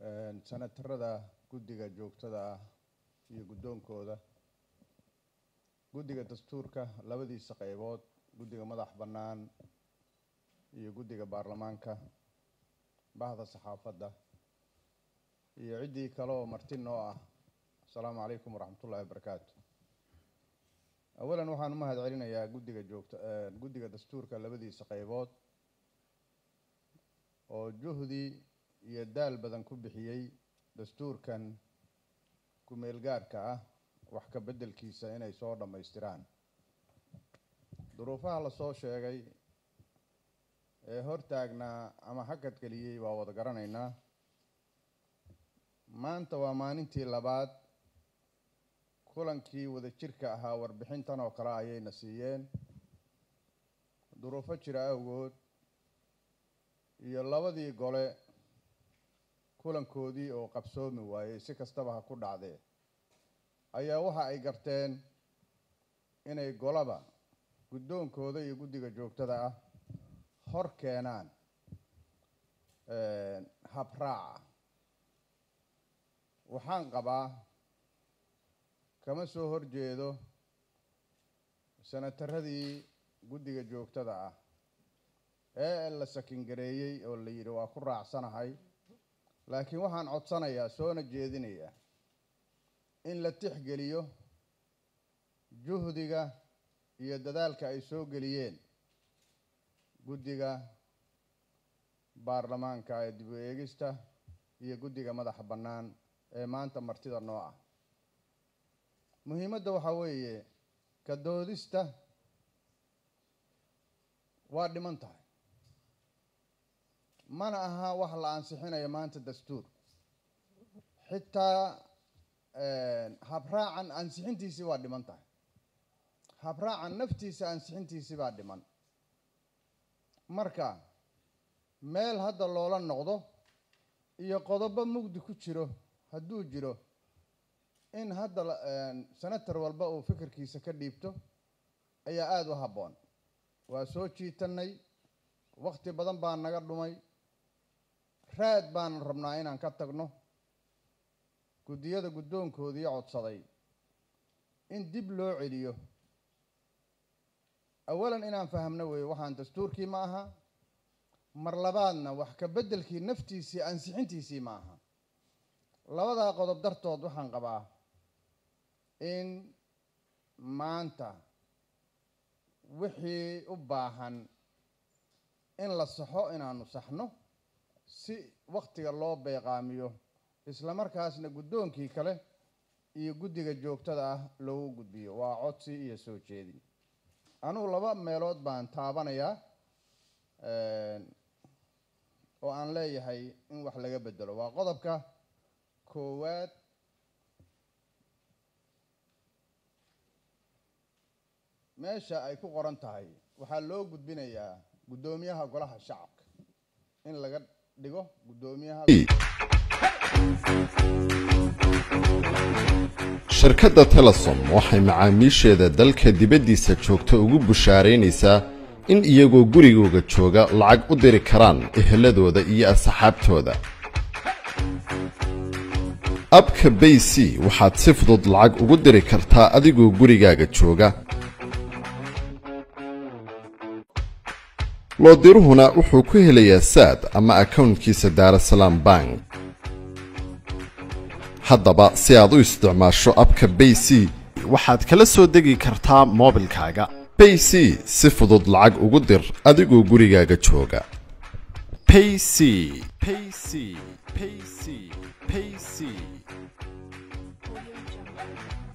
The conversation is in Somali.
sanatarada guddiga joogtada ah iyo guddoonkooda guddiga dastuurka labadiisa qeybood guddiga madax bannaan iyo guddiga baarlamaanka bahda saxaafadda iyo ciddii kale oo marti noo ah asalaamu calaykum waraxmatullahi wabarakaatu awalan waxaan u mahad celinayaa guddiga joogta guddiga dastuurka labadiisa qeybood oo juhdi iyo daal badan ku bixiyey dastuurkan ku-meel gaarhka ah wax ka beddelkiisa inay soo dhammaystiraan duruufaha lasoo sheegay ee hortaagnaa ama hakad geliyey waa wada garanaynaa maanta waa maalintii labaad kulankii wada jirka ahaa warbixintan oo kale ayayna siiyeen duruufo jira awgood iyo labadii gole kulankoodii oo qabsoomi waayey si kastaba ha ku dhacdee ayaa waxa ay garteen inay golaba guddoonkooda iyo guddiga joogtada ah hor keenaan habraaca waxaan qabaa kama soo horjeedo sanataradii guddiga joogtada ah ee la sakingareeyey oo la yidhi waa ku raacsanahay laakiin waxaan codsanayaa soona jeedinayaa in la tixgeliyo juhdiga iyo dadaalka ay soo geliyeen guddiga baarlamaanka ee dib u eegista iyo guddiga madaxa bannaan ee maanta martida noo ah muhiimadda waxaa weeye ka doodista waa dhiman tahay mana aha wax la ansixinayo maanta dastuur xitaa habraacan ansixintiisii waa dhiman tahay habraacan naftiisa ansixintiisii baa dhiman marka meel hadda loola noqdo iyo qodobo mugdi ku jiro hadduu jiro in hadda senator walba uu fikirkiisa ka dhiibto ayaa aada u habboon waa soo jiitanay wakti badan baa naga dhumay raad baanan rabnaa inaan ka tagno guddiyada guddoonkoodii codsaday in dib loo celiyo awalan inaan fahamno weeye waxaan dastuurkii ma aha mar labaadna wax ka beddelkii naftiisii ansixintiisii ma aha labadaa qodob dartood waxaan qabaa in maanta wixii u baahan in la saxo inaanu saxno si waktiga loo beeqaamiyo isla markaasna guddoonkii kale iyo guddiga joogtada ah loogu gudbiyo waa codsi iyo soo jeedin anugu laba meelood baan taabanayaa oo aan leeyahay in wax laga bedelo waa qodobka koowaad meesha ay ku qoran tahay waxaa loo gudbinayaa guddoomiyaha golaha shacabka in laga dhigo guddoomiyaha shirkadda telesom waxay macaamiisheeda dalka dibaddiisa joogta ugu bushaaraynaysaa in iyagoo gurigooga jooga lacag u diri karaan eheladooda iyo asxaabtooda abka bay c waxaad si fudud lacag ugu diri kartaa adigoo gurigaaga jooga loodiruhuna wuxuu ku helayaa saad ama akownkiisa daarasalaam bank haddaba si aad u isticmaasho abka bay c waxaad kala soo degi kartaa moobilkaaga bay c si fudud lacag ugu dir adigoo gurigaaga jooga payc payc payc payc